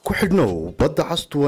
ku xidhnow badda cas t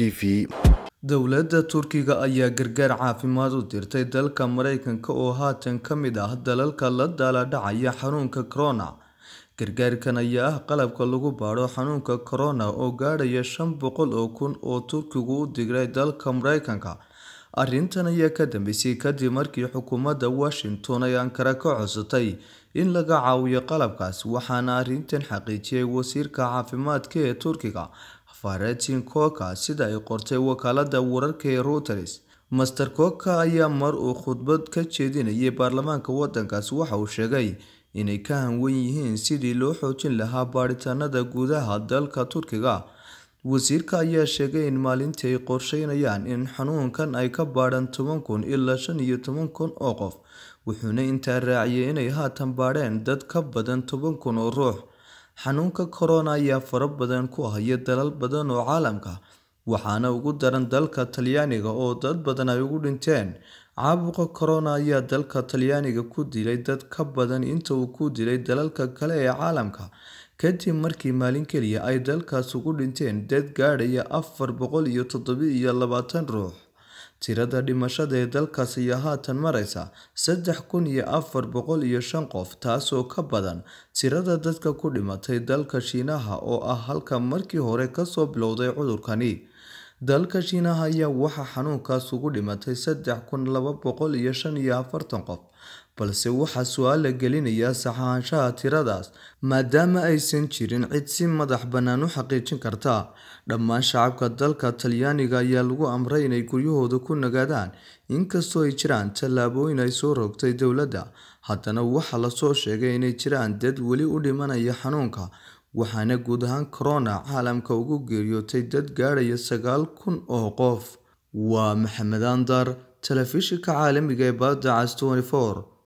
v dowladda turkiga ayaa gargaar caafimaad u dirtay dalka mareykanka oo haatan ka mid ah dalalka la daaladhacaya xanuunka corona gargaarkan ayaa ah qalabka lagu baadho xanuunka corona oo gaadhaya shan boqol oo kun oo turkigu u digray dalka mareykanka arrintan ayaa ka dambeysay kadib markii xukuumadda washington ay ankara ka codsatay in laga caawiyo qalabkaas waxaana arrintan xaqiijiyay wasiirka caafimaadka ee turkiga faratin koka sida ay qortay wakaalada wararka ee reuters master koka ayaa mar uu khudbad ka jeedinayay baarlamaanka wadankaas waxa uu sheegay inay ka hanwen yihiin sidii loo xoojin lahaa baadhitaanada gudaha dalka turkiga wasiirka ayaa sheegay in maalintii ay qorsheynayaan in xanuunkan ay ka baadhaan toban kun ilaa shan iyo toban kun oo qof wuxuuna intaa raaciyay inay haatan baadheen dad ka badan toban kun oo ruux xanuunka corona ayaa fara badan ku haya dalal badan oo caalamka waxaana ugu daran dalka talyaaniga oo dad badan ay ugu dhinteen caabuqa corona ayaa dalka talyaaniga ku dilay dad ka badan inta uu ku dilay dalalka kale ee caalamka kadib markii maalin keliya ay dalkaas ugu dhinteen dad gaadhaya afar boqol iyo toddoba-iyo labaatan ruux tirada dhimashada ee dalkaas ayaa haatan mareysa saddex kun iyo afar boqol iyo shan qof taasoo ka badan tirada dadka ku dhimatay dalka shiinaha oo ah halka markii hore kasoo bilowday cudurkani dalka shiinaha ayaa waxaa xanuunkaas ugu dhimatay saddex kun laba boqol iyo shan iyo afartan qof balse waxaa su-aal la gelinayaa saxaanshaha tiradaas maadaama aysan jirin cid si madax bannaan u xaqiijin karta dhammaan shacabka dalka talyaaniga ayaa lagu amray inay guryahooda ku nagaadaan inkastoo ay jiraan tallaabooyin ay soo rogtay dowladda haddana waxaa lasoo sheegay inay jiraan dad weli u dhimanaya xanuunka waxaana guud ahaan corona caalamka ugu geeriyootay dad gaadhaya sagaal kun oo qof waa maxamed andar telefishinka caalamiga ee badda cas